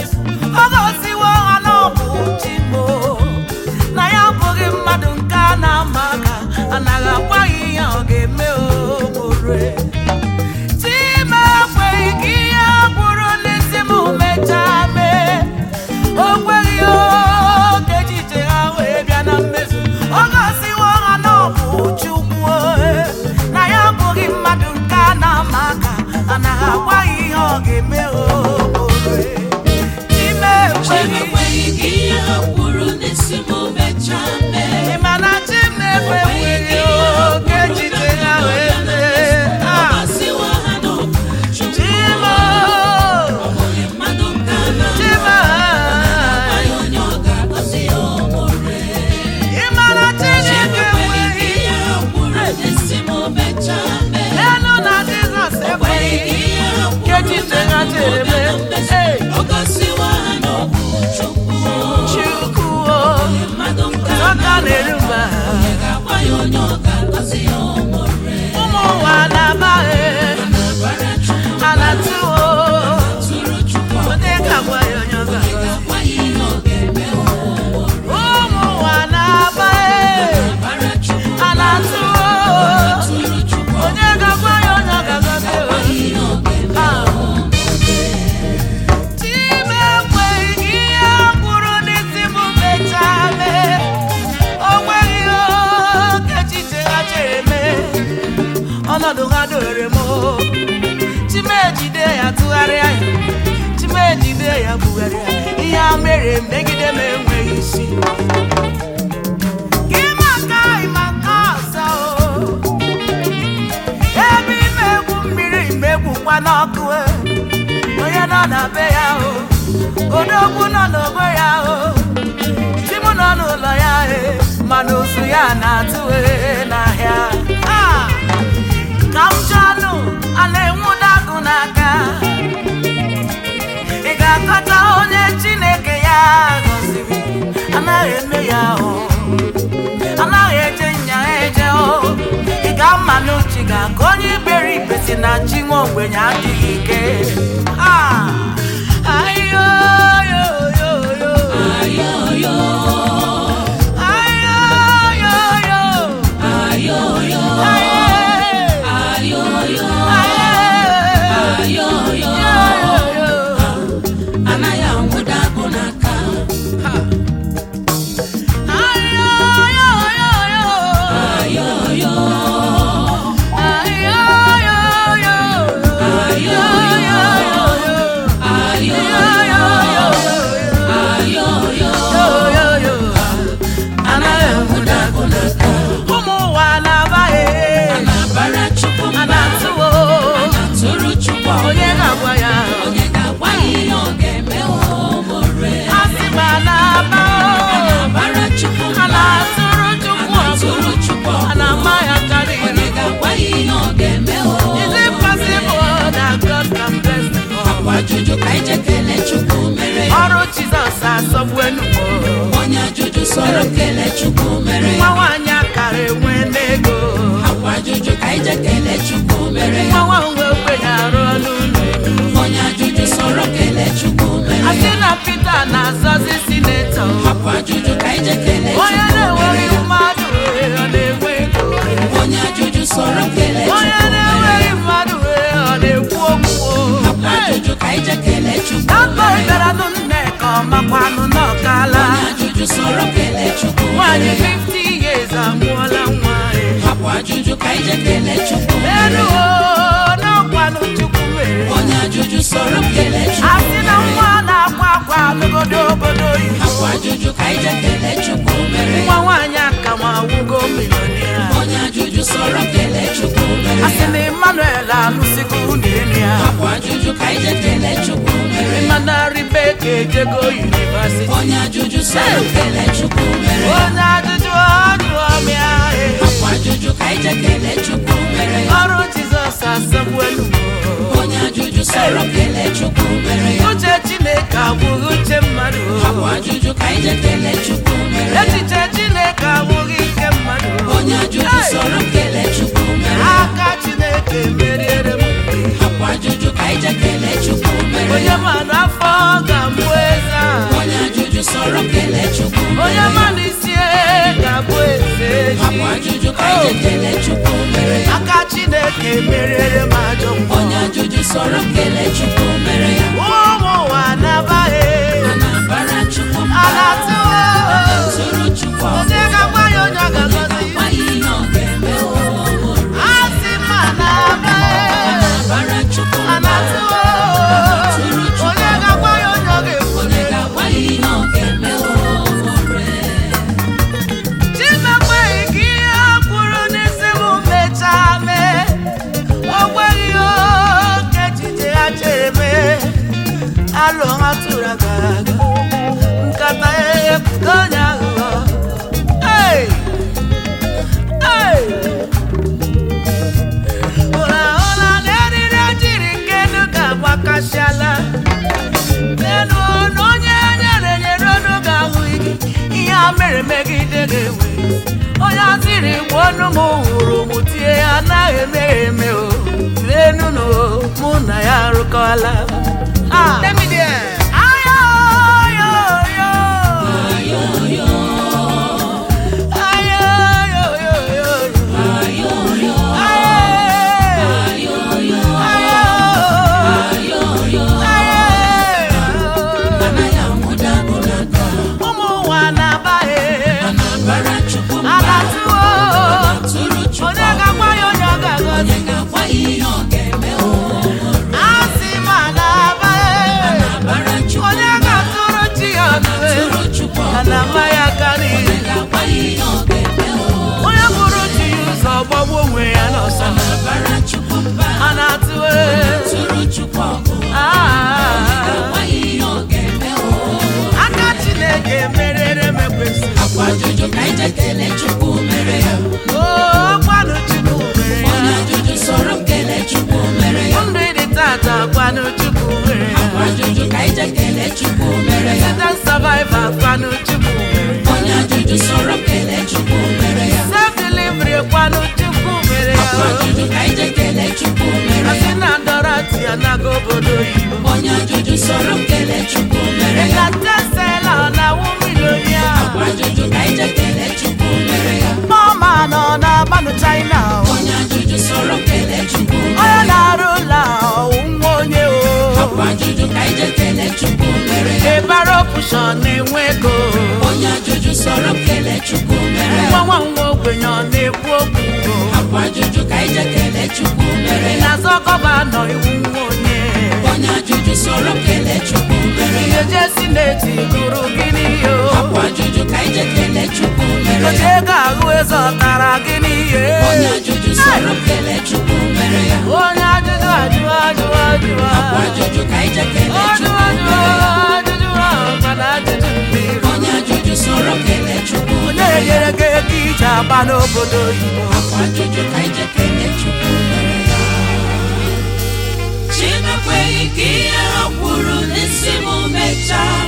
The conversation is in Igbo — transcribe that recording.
mmezu ọ gosiwo ha na ọ bụ chimo na ya abụghị mmadụ nke a na-ama aka anaghị agwaghị ihe ọ ga-eme ogbore chima ekweghị ka ihe bụrụ n'isi m mechaa mee o kweghị oge echiche ha wee bịa na mmezu ọ gosiwo ha na ọ bụ chukwu na ya abụghị mmadụ nke a na-ama aka anaghị agwaghị ihe ọ ga-eme ogbore chima ekweghị Chimekweghị ka ihe ha kwuru n'isi m mechaa mee. Ị ma na chi m ekweghị oge echiche ha wee mee Ọ Ah, gọziwo ha na ọ bụ Chukwu. Chima Onye mmadụ nke a na Chima amaghị onye ọ ga-agọzi ya omore. Ị ma na Chineke Chimekweghị ka ekweghị ihe ha kwuru n'isi m mechaa mee. Elu na Jizọs Ekweghị ka ekweghị ihe ha ka kwuru echiche na ha ndụ chere bịa na mee mmezu. Ee, Ọ gọziwo ha na ọ bụ Chukwu. Chukwu o, Mmadụ nke a ọka na-eru mba onye ga-agwa ya onye ọ ga-agọzi ya omore. ụmụ ụwa na-abaghị Na-abara Chukwu ha na-atụ o tụrụ Chukwu onye ga-agwa ya onye ọ ga-agọzi Gwa ya ihe ọ ga-eme omore. ụmụ ụwa na-abaghị Bara Chukwu ha na-atụ o tụrụ Chukwu onye ga-agwa ya onye ọ ga-agọzi o ihe ọ ga-eme Ah. Chime ekweghị ka ihe kwuru n'isi m mechaa mee. O nweghị oge echiche ha chere mee. Ọnọdụ ha dore m o. Chime ejide ya tụgharịa ya. Chime ejide ya bugharịa. Ihe a mere megide m enweghị isi. Gị maka ịma nke ọzọ o. Ebe ime egwu mmiri mgbe egwukwa n'ọkụ e. onye nọ na be ya o odogwu nọ n'ogbe ya o di m nọ n'ụlọ ya e mana ozu ya na-atụ e n'ahịa Ah! ka m jụọnụ a na-enwu dagụ n'aka ị ga-akọta onye chineke ya gọziri anaghị eme ya o anaghị eje nya eje o ị ga-ama n'uche ga ka onye iberibe si na chi nwa ogbenye adịghị ike Ah! Ayoyoyoyo. Ayoyo, Ayoyoyo. ayoyo, Aye. ayoyo, Aye. ayoyo. Ayoyo. Anaghị anwụda agụ n'aka. Ayoyoyo. Ayoyo, Ayoyoyo. Ayoyo. ayoyo, ayoyo. Anaghị anwụda agụ n'aka. ụmụ ụwa na-abaghị A na-abara Chukwu a mba. na-atụwo Tụrụ Chukwu onye ga-agwa ya onye ga-agwa ya ihe ọ ga-eme omore. a sị ma na-aba A na-abara Chukwu a mba. na-atụrụ chukwu ọgụ Tụrụ Chukwu a na-ama ya karịrị onye ga-agwa ya ihe ọ ga-eme Is it omore. possible that God can bless the poor? Akwa ajụjụ ka anyị je kelee Chukwu mere ya. ọrụ Jizọs asọgbu enugbo Onye ajụjụ sọrọ kelee Chukwu mere nwa ya. nwaanyị akara enwe n'ego Akwa ajụjụ ka anyị je kelee Chukwu mere nwa ya. nwa nwe ogbenye arụ ọnụ ụlọ Onye ajụjụ sọrọ kelee Chukwu mere asị ya. na Pita na-azọzi sinetọ Akwa ajụjụ ka anyị je kelee onye Chukwu mere na-enweghị ya. mmadụ ọ na-enwe ego Onye ajụjụ sọrọ kelee onye Chukwu mere na-enweghị ya. mmadụ ọ na-ekwu okwu Akwa ajụjụ ka anyị je kelee Chukwu Akpọ mere ya. ịbịara nụ nne ka ọ makwanụ n'ọkala Onye ajụjụ sọrọ kelee Chukwu nwaanyị mere ya. 50 years amụọla nwa ya. Akwa ajụjụ ka anyị je kelee Chukwu mere elu ya. o n'ọkwanụ Chukwu mere Onye ajụjụ sọrọ kelee a Chukwu sị na mere ya. nwa na-akwa akwa n'obodo obodo oyibo Akwa ajụjụ ka anyị je kelee Chukwu mere nwa ya. nwaanyị aka ma awụgo milonia Onye ajụjụ sọrọ kelee Chukwu mere a sị ya. na Emmanuel alụsigo nwunye elu ya Akwa ajụjụ ka anyị je kelee Chukwu mere ya. mana Rebeka ejego yunivasiti Onye ajụjụ sọrọ kelee Chukwu mere ya. onye ajụjụ ọjụọ mịa Akwa ajụjụ ka anyị je kelee Chukwu mere ya. ọrụ Jizọs asọgbu enugbo Onye ajụjụ sọrọ kelee Chukwu mere ya. uche Chineke abụghị uche mmadụ Akwa ajụjụ ka anyị je kelee Chukwu mere ya. echiche Chineke abụghị ike mmadụ Onye ajụjụ Hey! sọrọ kelee Chukwu mere ya. aka Chineke meriere m Akwa ajụjụ ka anyị je kelee Chukwu mere onye ya. mmadụ afọ ga-amụ ga-eji akwa ajụjụ ka anyị ji kelee chukwu mere ya aka chineke merere m ajọ mgbe onye ajụjụ sọrọ kelee chukwu mere ya ụmụ ụwa nabaghị a na-abara chukwu a mba na-atụwo tụrụ chukwu ọgụ onye ga-agwa ya onye ọ onye ga-agọzi ga-agwa ya ihe ọ ga-eme o a sị ma nabaghị bara chukwu a mba na-atụwo tụrụ chukwu onye ga-agwa ya onye ọ ga-ekwu onye ga-agwa ya ihe ọ ga-eme o chimekweghị ka ihe a kwuru n'isi m mechaa mee o nweghị oke echiche ha chere mee alụ ha tụrụ aga aga nkata ekwudo onye aghụghọ Hey! Hey! ụra ụra na eriri ojiri nkenu ga-agbakasịala n'elu ọnụ onye nyere nyere ọnụ ga-ahụ gị ihe a mere megide ga-enwe onye azịrị gbuo ọnụ m hụrụ m tie ya anaghị eme ya eme o n'elu na o, mụ na ya arụkọla Ah. Ayo, yo, yo. Ayo, yo, yo, yo. Ayo. Ayo. Ayo. anaghị amụda agụlaga ụmụ ụwa na-abaghị a na-abara chukwu mba alatuo tụrụ chukwu onye ga-agwa ya onye ọ ga-agọzi onye ga-agwa ya ihe ọ ga-eme o asị ma na-abaghị bara chukwu onye ga-atụrụ chi ya ọnụwe tụrụ chukwu a na-ama ya karịa onye ga-agwa ya ihe ọ ga-eme o onye bụrụ chi ya ụzọ gbagbuo onwe ya n'ọsọ bara chukwu mba a na-atụwe tụrụ chukwu ọgụ Ah. ga-agwa ya ihe ọ ga-eme o aka chineke merere m ekwesị akwa ajụjụ ka anyị je kelee chukwu mere ya gwanụ chukwu mere onye ya ajụjụ sọrọ m kelee chukwu mere ya ndụ dị tata gwanụ chukwu mere ya akwa ajụjụ ka anyị je kelee chukwu mere ya Satan survivor gwanụ chukwu mere ya onye ajụjụ sọrọ m kelee chukwu mere ya self delivery gwanụ chukwu mere ya akwa ajụjụ ka anyị je kelee chukwu mere asị ya na ndọrọti ya naga obodo oyibo onye ajụjụ sọrọ m kelee chukwu mere ya ekatesela na wu milonia akwa ajụjụ ka anyị je kelee chukwu mere ya mama nọ na banụ china onye ajụjụ sọrọ m kelee chukwu onye mere ya na-arụ ụlọ ọwụ nwa onye o akwa ajụjụ ka anyị je kelee chukwu mere ya ebara opushọn na-enwe ego onye ajụjụ sọrọ m kelee chukwu mere ya nwa nwa nwa ogbenye ọ na-ekwu okwu akwa ajụjụ ka anyị je kelee chukwu mere ya na-azọ gọvanọ iwu nwa onye onye ajụjụ sọrọ m kelee chukwu mere ya ihe je sineti gụrụ gịnị yo akwa ajụjụ ka anyị je kelee chukwu mere oche ya ego ahụ eze ọtara gịnị ihe onye ajụjụ sọrọ m kelee chukwu mere ya onye ajụjụ ajụ ajụ ajụ akwa ajụjụ ka anyị je kelee ajụ chukwu ajụ mere ya ajụjụ ahụ mana ajụjụ mmiri onye ajụjụ sọrọ m kelee chukwu onye mere ya nyere gị ego ije agba n'obodo oyibo akwa ajụjụ ka anyị je kelee chukwu mere ya Chinekweghị ka ihe ha kwuru n'isi m mechaa